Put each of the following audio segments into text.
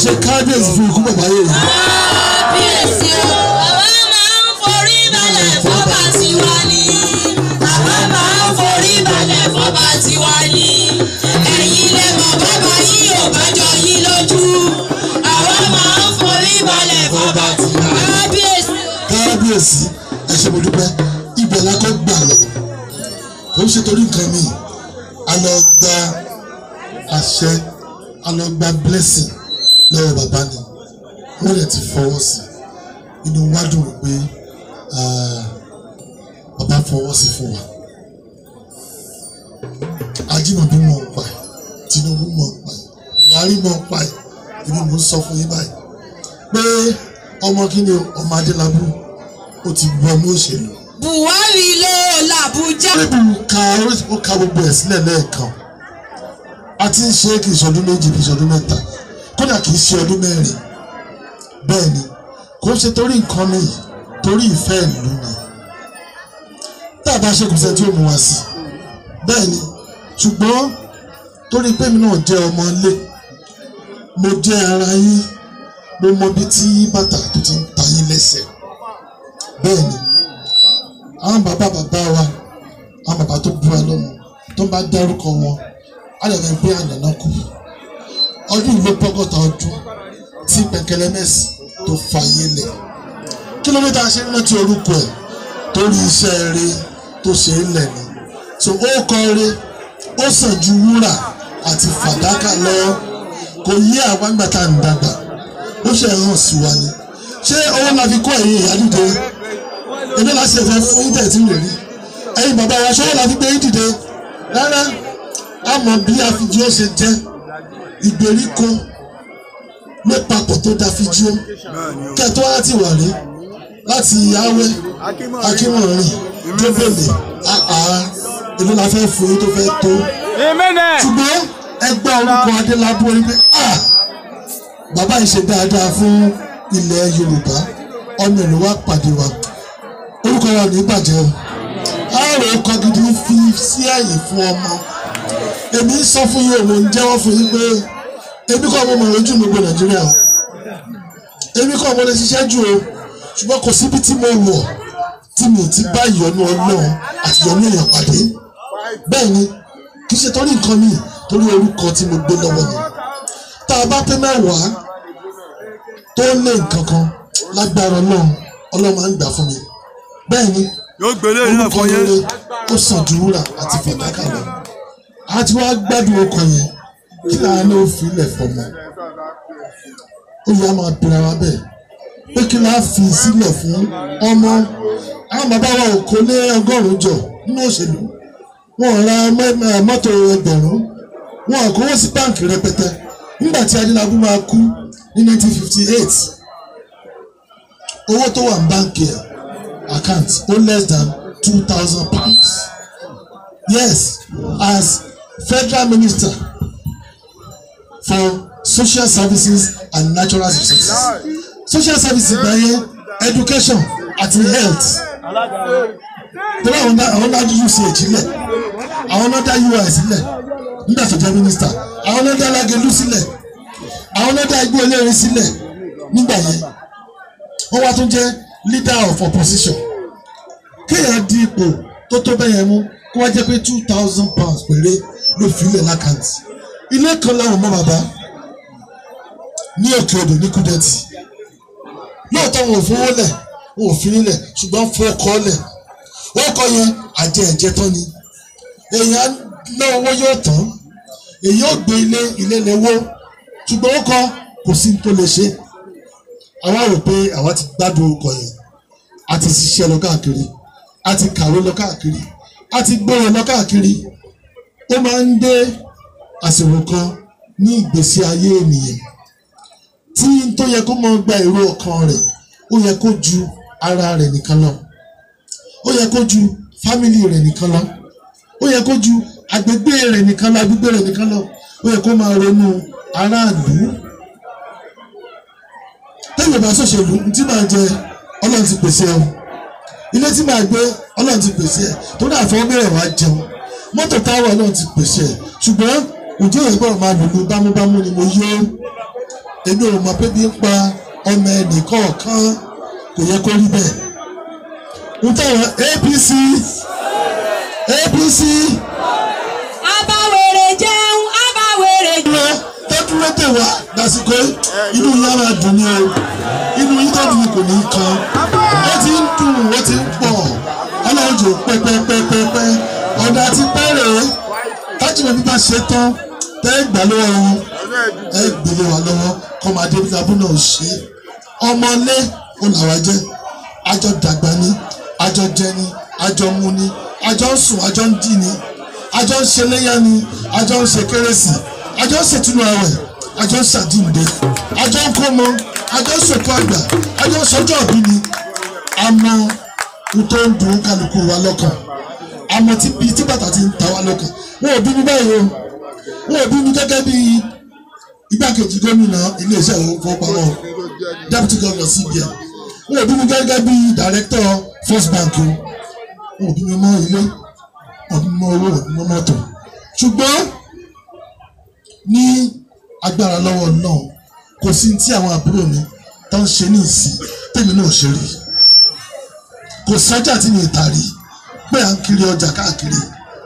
ṣe kábíyèsí fún ikú bàbá yìí. kábíyèsí o. àwa máa ń forí balẹ̀ fọ́ba tiwa ni. àwa máa ń forí balẹ̀ fọ́ba tiwa ni. ẹ̀yin lẹ mọ̀ bàbá yìí ò bá jọ yín lójú. àwa máa ń forí balẹ̀ fọ́ba tiwa. kábíyèsí o. kábíyèsí ẹ ṣé mo dúpẹ́ ibẹ̀ la kọ́ gbà lọ kò ń ṣe torí nǹkan mi a lọ gba àṣẹ a lọ gba blessing lọ́wọ́ bàbá ni wọ́n lè ti fọwọ́ sí inú wa dùn pé ah, bàbá fọwọ́ sí fún wa ajímọ̀bí mọ̀ ń pa ẹ̀ Tinubu mọ̀ ń pa ẹ̀ Buhari mọ̀ ń pa ẹ̀ èmi mò ń sọ fún yín báyìí pé ọmọ kí ni o, ọmọ Adélábù ó ti bu ọmọ òṣèlú buhari ló làbújá. níbi ka ó ka gbogbo ẹ̀ sílẹ̀ lẹ́ẹ̀kan a ti ń ṣe é kì í ṣọdún méjì kì í ṣọdún mẹ́ta kódà kì í ṣe ọdún mẹ́rin bẹ́ẹ̀ ni kò ń ṣe torí nǹkan mi torí ìfẹ́ ìlú ni tá a bá ṣe kò sẹ́ tí ó mú wa sí bẹ́ẹ̀ ni ṣùgbọ́n torí pé mi náà jẹ́ ọmọ ilé mo jẹ́ ara yín mo mọ ibi tí bàtà tó ti ń ta yín lẹ́sẹ̀ bẹ́ẹ̀ ni àwọn bàbá bàbá wa àwọn bàbá tó bú wa lọ́mọ tó bá dárúkọ wọn á lè fẹ́ gbé ànàná kù ọdún ìlú pọ́gọ́ta ọdún tí pẹ̀kẹ́lẹ́ mẹ́sì tó fàyè lẹ̀ kí ló dé tá a ṣe ń rántí orúkọ ẹ̀ torí iṣẹ́ rẹ̀ tó ṣe é lẹ̀ ni so ó kọ rẹ̀ ó sàn ju wúrà àti fàdákà lọ kò yé àwa nígbà tá à ń dàgbà ó ṣe hàn sí wa ni ṣé owó la fi kó ẹ̀yìn ìyá dìde èmi la ṣe fẹ́ fún yín tí lè rí ẹ̀yin bàbá wa ṣọwọ́ la fi gbé yín dìde rárá a mọ̀ bí àfijì ó ṣe jẹ́ ìgbèríko ló papọ̀ tó da fijì ó kẹtọ́ láti wà rí láti awẹ́ akínmọ̀rin débèlè àá èmi la fẹ́ fún yín tó fẹ́ tó ṣùgbọ́n ẹgbẹ́ orúkọ adélábù orí pé ah bàbá yìí ṣe dáadáa fún ilẹ̀ yorùbá ọmọ ìlú wa pàdé wa orúkọ wa ní bàjẹ́ o àárò ọkọ gidi fi sí àyè fún ọmọ èmi ń sọ fún yín òun ń jẹ́wọ́ fún yín pé èmi kọ́ ọmọ mọ̀ lójú gbogbo nàìjíríà o èmi kọ́ ọmọ lè ṣiṣẹ́ jù o ṣùgbọ́n kò síbi tí mo wọ̀ tí mi ò ti bá ìyọnu ọlọ́run àti ìyọnu èèyàn pàdé bẹ́ẹ̀ ni kì í ṣe torí nǹkan mi torí orúkọ tí mo gbé lọ́wọ́ ni tá a bá pé mẹ́wàá tó lé nǹkan kan lágbára ọlọ́run ọlọ́run máa ń gbà fún mi bẹ́ẹ̀ ni yóò gbélé yìí náà orúkọ fún yẹn. rere ó sàn ju wúrà àti fàdákà lọ a ti wá gbádùn ọkọ yẹn kí lára ló fi ilẹ̀ fọmọ ó yẹ máa bẹ̀rẹ̀ wa bẹ́ẹ̀ pé kí láà fi sílẹ̀ fún ọmọ àwọn bàbá wa ò kó lé ọgọ́rùn-ún jọ nínú òṣèlú wọn ò ra mẹ́- mẹ́- mọ́tò ẹgbẹ̀rún wọn ò kówó sí báǹkì rẹpẹtẹ nígbà tí adélábù máa kú ní 1958 owó tó wà ní báǹkì ẹ̀ account ó less than two thousand pounds yes as federal minister for social services and natural resources social services gba yẹn education àti health tẹ́lẹ̀ àwọn náà àwọn náà dúdú sí èjìlẹ̀ àwọn náà dá ui sílẹ̀ nígbà tó jẹ́ minister àwọn náà dá lágẹ̀lú sílẹ̀ àwọn náà dá igbó eléyìí sílẹ̀ nígbà yẹn wọ́n wá tún jẹ́ leader of opposition kéèyàn di ipò tó tó bẹ́yẹn mú kó wá jẹ́ pé two thousand pounds péré ló fi lẹ̀ lákàntì ilé kan láwọn ọmọ bàbá ní òkè odò ní kúdẹ́tì lóòótọ́ wọn ò fowó lẹ̀ wọn ò fi nílẹ̀ ṣùgbọ́n fún ọkọ lẹ̀ ọkọ yẹn àjẹ ẹ̀jẹ̀ tán ni èèyàn ná owó yóò tán èyí ò gbé ilé ilé lẹ́wọ́ ṣùgbọ́n ọkọ kò sí ní tó lè ṣe àwa rò pé àwa ti gbádùn ọkọ yẹn a ti ṣiṣẹ́ lọ káàkiri a ti kàwé lọ káàkiri a ti gbọ́rọ̀ lọ káàkiri ó máa ń dé àsìkò kan ní ìgbésí ayé ènìyàn tí n tó yẹ kó máa gba èrò ọkàn rẹ̀ ó yẹ kó ju ara rẹ̀ nìkan lọ ó yẹ kó ju fámìlì rẹ̀ nìkan lọ ó yẹ kó ju agbègbè rẹ̀ nìkan lọ agbègbè rẹ̀ nìkan lọ ó yẹ kó máa ronú aráàlú tẹ́lẹ̀ bá ṣòṣèlú tí màá jẹ ọlọ́run ti pèsè ẹ̀ o ilé tí màá gbé ọlọ́run ti pèsè ẹ̀ tó dáa fún ọmọ rẹ̀ wá jẹun mọ́tò táwọn ọlọ́run ti pèsè ẹ̀ ṣùgbọ́n òjò yẹn gbọ́dọ̀ máa lùlù bámúbámú ni mo yó èmi ò mọ̀ pé bí ń pa ọmọ ẹnì kọ̀ọ̀kan kò yẹ kó rí bẹ́ẹ̀ n táwọn APC APC abáwèrè jẹun abáwèrè jẹun. lọ tó dúró tè wá lásìkò inú yín á máa dùn ní o inú yín tó dùn kò ní kan ó ti ń dùn ó ti ń pọ̀ ọlọ́run jò pẹ́pẹ́pẹ́pẹ́ ọ̀dà ti pẹ́rẹ́ tájúmọ̀ bí bá ṣe tán tẹ́ ẹ gbà lọ́wọ́ wọn ẹ gbélé wa lọ́wọ́ kọ́ máa dé bíi abúlé ò ṣe ọmọlé ó làwa jẹ́ àjọ dàgbà ni àjọ jẹ ni àjọ mu ni àjọ ń sùn àjọ ń dì ni àjọ ń ṣe léyà ni àjọ ń ṣe kérésì àjọ ń ṣètùnú àwẹ̀ àjọ ń ṣàdìmùdé àjọ ń kó mọ àjọ ń ṣòkò àgbà àjọ ń ṣọjọ́ òbí ni àmọ́ n tó ń dùn kálukú wa lọ́kàn àmọ́ tí bíi tí bàtà ti ń ta wa lọ́kàn wọn ò bí mi báyìí o wọn ò bí mi gẹ́gẹ́ bíi igbákejì gómìnà iléeṣẹ́ ìfowópamọ́ deputy governor cbn wọn ò bí mi gẹ́gẹ́ bíi director first bank o wọn ò bí mi mọ́ ilé wọn ò bí mi mọ́ owó wọn ò bí mi mọ́ mọ́tò ṣùgbọ́n ní agbára lọ́wọ́ náà kò sí tí àwọn àbúrò mi tó ń ṣe ní ìsìn tèmi náà ṣe rí kò sọ́jà tí mi ì tà rí pé à ń kiri ọjà káàkiri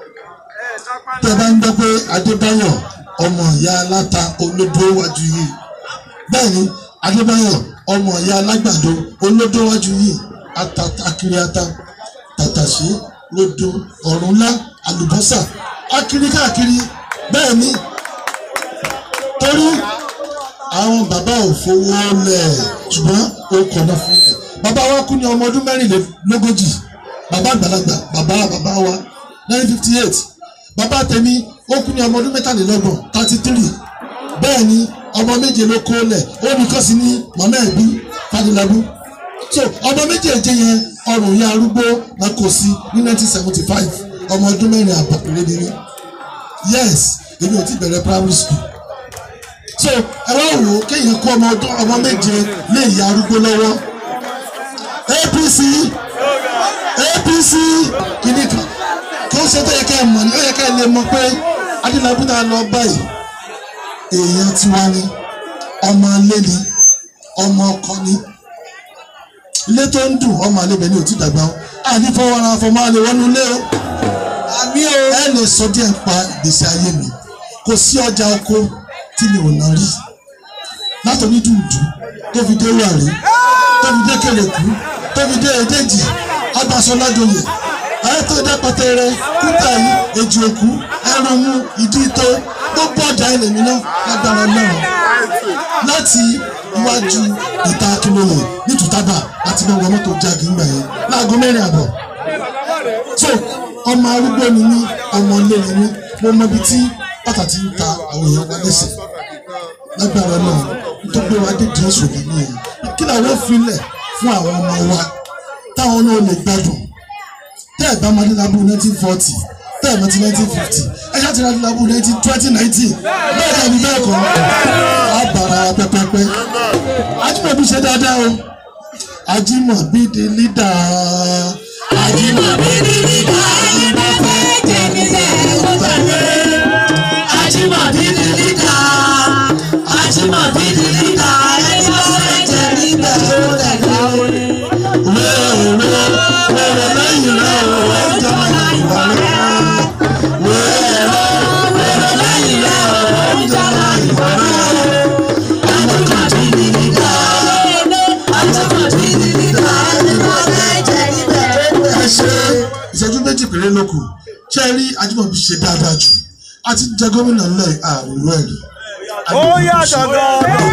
tẹ́ bá ń gbọ́ pé Adébáyọ̀ ọmọ ìyá aláta olódó wájú yìí bẹ́ẹ̀ ni Adébáyọ̀ ọmọ ìyá alágbàdo olódó wájú yìí atata akiri ata tàtàṣé rodo ọ̀rúnlá àlùbọ́sà akiri káàkiri bẹ́ẹ̀ ni torí àwọn bàbá ò fowó lẹ̀ ṣùgbọ́n ó kọ̀nà fún ilẹ̀ bàbá wa kú ní ọmọ ọdún mẹ́rìnlélógójì bàbá àgbàlagbà bàbá bàbá wa nine fifty eight bàbá tèmi ó kú ní ọmọ ọdún mẹ́tàlélọ́gbọ̀n thirty three bẹ́ẹ̀ ni ọmọ méje ló kó lẹ̀ ó ní kọ́sí ní màmá ẹ̀bí fadilabu so ọmọ méjèèjì yẹn ọrùn ya arúgbó náà kò sí ní nineteen seventy five ọmọ ọdún mẹ́rin àbọ̀ péré ni mí yes èmi ò ti bẹ̀rẹ̀ primary school so ẹ wá wò ó kéèyàn kó ọmọ ọdún ọmọ méje lé ìyá arúgbó lọ́wọ́ APC APC kìíní kan kí ó ṣe tó yẹ ká ẹ mọ̀ ní ó yẹ ká ẹ lè mọ̀ pé adínàbí náà lọ báyìí èèyàn tiwa ni ọmọ ilé ni ọmọ ọkọ ni ilé tó ń dùn ọmọ àlebẹ ni ò ti dàgbà ó ànífọwọ́ ara fọmọ àlè wọnú ilé o àmì o ẹ lè sọ díẹ̀ pa ìgbésí ayé mi kò sí ọjà oko tí mi ò ná rí látọ̀ní dùndùn tó fi dé wàrí tó fi dé kèrèkú tó fi dé èdèjì agbásọlájòyè ayẹtọ ìdápẹtẹrẹ kúta yìí èjì òkú ẹrùnmú ìdí tó gbogbo ọjà ẹlẹmí náà lágbára náà láti iwájú ìta akínlóye nítútàbà láti mọ wọn mọ́tò jáde ńgbà yẹn láago mẹ́rin àbọ̀ so ọmọ arúgbó ni mí ọmọ ilé ni mí mo mọ ibi tí bàtà ti ń ta àwọn èèyàn wa lẹ́sẹ̀ lágbára náà tó gbé wa dédé ìṣòdì ní èyí kí làwọn filẹ̀ fún àwọn ọmọ wa táwọn náà lè gbádùn tẹ́ ẹ̀ bá máa ní lábú nineteen forty tẹ́ ẹ̀ bá ti nineteen fifty ẹ̀ ṣáà ti ní lábú nineteen twenty nineteen bẹ́ẹ̀ dàbí bẹ́ẹ̀ kọ́ á bàrà pẹ́pẹ́pẹ́ Ajímọ̀bí ṣe dáadáa o Ajímọ̀bí di lídà Ajímọ̀bí ni nígbà yìí bá fẹ́ jẹ́ níbẹ̀ ó tẹ̀lé. Ajímọ̀bí ni nígbà. Ajímọ̀bí ni nígbà ẹni bá fẹ́ jẹ́ níbẹ̀ ó tẹ̀lé. wẹ́ẹ̀rẹ́ wẹ́ẹ̀rẹ́ lẹ́yìn rẹ̀ o ẹ̀ jẹ́ máa ìwà rẹ̀ wẹ́ẹ̀rẹ́ wẹ́ẹ̀rẹ́ lẹ́yìn rẹ̀ o ẹ̀ jẹ́ máa ìwà rẹ̀ Ajímọ̀bí ni nígbà. Ajímọ̀bí ni nígbà ẹni bá fẹ́ jẹ́ níbẹ̀ ó tẹ̀lé. ẹ ṣe ìṣẹ́jú méjì péré ló kù ṣé ẹ rí Ajímọ̀bí ṣe dáadáa jù a ti jẹ gómìnà ńlẹ̀ àrùn ẹ̀rí. ó yàtọ̀ gan-an.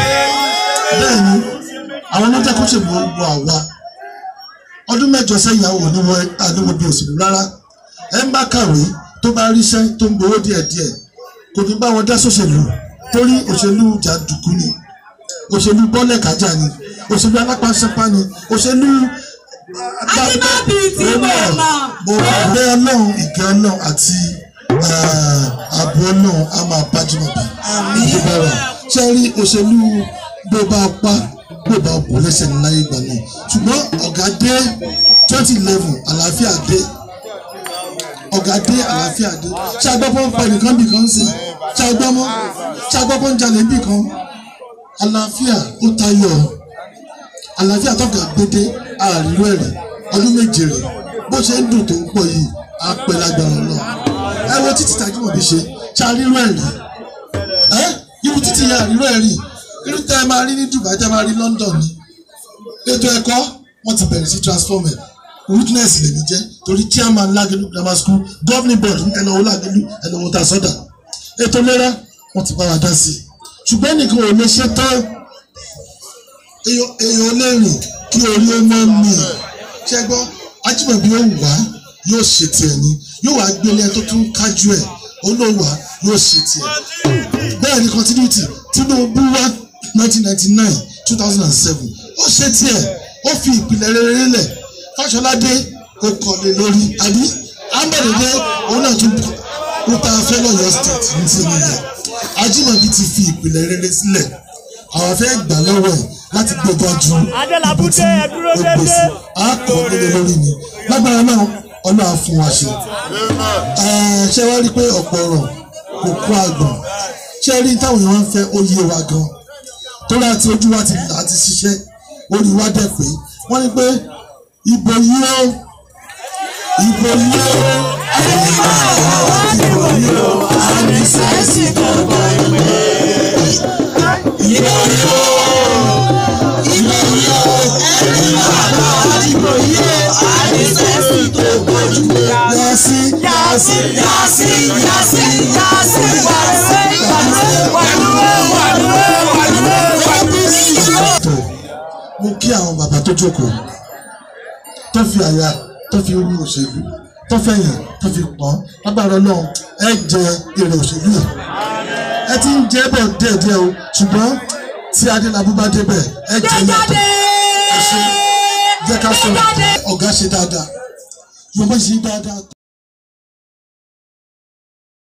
bẹ́ẹ̀ ni àwọn ọlọ́jà kó ṣe gbogbo àwa ọdún mẹ́jọ sẹ́yìn àwọn oníwọ̀ àdéhùn bí òṣèlú rárá ẹ ń bá kàwé tó bá ríṣẹ́ tó ń gbowó díẹ̀díẹ̀ kò ní bá wọn dá sóṣèlú torí òṣèlú jàǹdùkú ni òṣèlú bọ́lẹ̀ kájà ni òṣèlú alápásápá ni òṣèlú. Ajímọ̀bí tí mo mọ̀. mo bẹ ọlọ́run ìkẹ́ ọlọ́run àti eh, ààbò ọlọ́run á máa bá Ajímọ̀bí ìjọba rẹ̀ ṣe rí òṣèlú bó bá pa bó bá kú lẹ́sẹ̀ ní láyé ìgbà náà ṣùgbọ́n ọ̀gá dé twenty eleven àlàáfíà dé ọ̀gá dé àlàáfíà dé ṣé agbọ́pọ̀ ń pa ẹnìkan bì kan sí ṣé agbọ́mọ́ ṣé agbọ́pọ̀ ń jalè bì kan àlàáfíà ó tayọ àlàáfíà tọ́gà gbédé àríró ẹ̀rẹ̀ ọdún méje rẹ̀ bó ṣe ń dùn tó ń pọ̀ yìí á pẹ́ lágbára lọ ẹ wo títí tàjúmọ̀ bí ṣe ṣàríró ẹ̀rẹ̀ ẹ irú títí yẹn àríró ẹ̀rì irú tẹ́ ẹ máa rí ní Dubai tẹ́ ẹ máa rí London ni ètò ẹ̀kọ́ wọ́n ti bẹ̀rẹ̀ sí transformer witness lèmi jẹ́ torí chairman Lagelu grammar school governing board ẹnàwó Lagelu ẹnàwó ta sọ́dà ètò ìlera wọ́n ti bá wa dá sí i ṣùgbọ́n nìkan ò lè ṣe tán èèyàn èèyàn lè rìn kí orí ó mọ́ mi ṣe gbọ́ Ajímọ̀bí ó wà yóò ṣe tiẹ̀ ni yóò wá gbélé ẹ tó tún kájú ẹ̀ olówà yóò ṣe tiẹ̀ bẹ́ẹ̀ ni continuity Tinubu wá nineteen ninety nine two thousand and seven ó ṣe tiẹ̀ ó fi ìpìlẹ̀ rere lẹ̀ Fáṣọládé ó kọ́lé lórí àbí Ambedede òun náà tún kó tá a fẹ́ lọ́yọ̀ state ní ti nìyẹn Ajímọ̀bí ti fi ìpìlẹ̀ rere sílẹ̀ àwọn fẹ́ gbà lọ́wọ́ ẹ̀ láti gbẹ̀gà ju ibi tí ó gbèsè á kọ́ nílé lórí ni lágbára náà ọlọ́run á fún wa ṣe. ṣé wàá rí i pé ọ̀pọ̀ ọ̀rọ̀ kò kó àgbọ̀n ṣé rí táwọn èèyàn ń fẹ́ ó yé wa gan torí àti ojú wa ti là á ti ṣiṣẹ́ orí wa dẹ̀ pé wọ́n ní pé ìbò yìí ó ìbò yìí ó ìbò yìí ó àmì sẹ́ẹ̀sì gbọ̀ngbọ̀n ìwé ìbò yìí ó ìbò yìí ó ẹni bàbá ìbò yìí ó àmì sẹ́ẹ̀sì tó gbójú yàsí yàsí yàsí yàsí yàsí wàlúwẹ̀ wàlúwẹ̀ wàlúwẹ̀ wàlúwẹ̀ wàlúwẹ̀. mo kí àwọn bàbá tó jókòó tó fi àyà tó fi rú òṣèlú tó fẹ̀yìn tó fi pọ́n lágbára náà ẹ jẹ èrè òṣèlú yìí ẹ ti ń jẹ́ bọ̀ díẹ̀díẹ̀ o ṣùgbọ́n tí adélábù bá débẹ̀ ẹ jẹ yàtọ̀ ẹ ṣe jẹ́ ká sọ ọ̀gá ṣe dáadáa yorùbá ṣe dáadáa.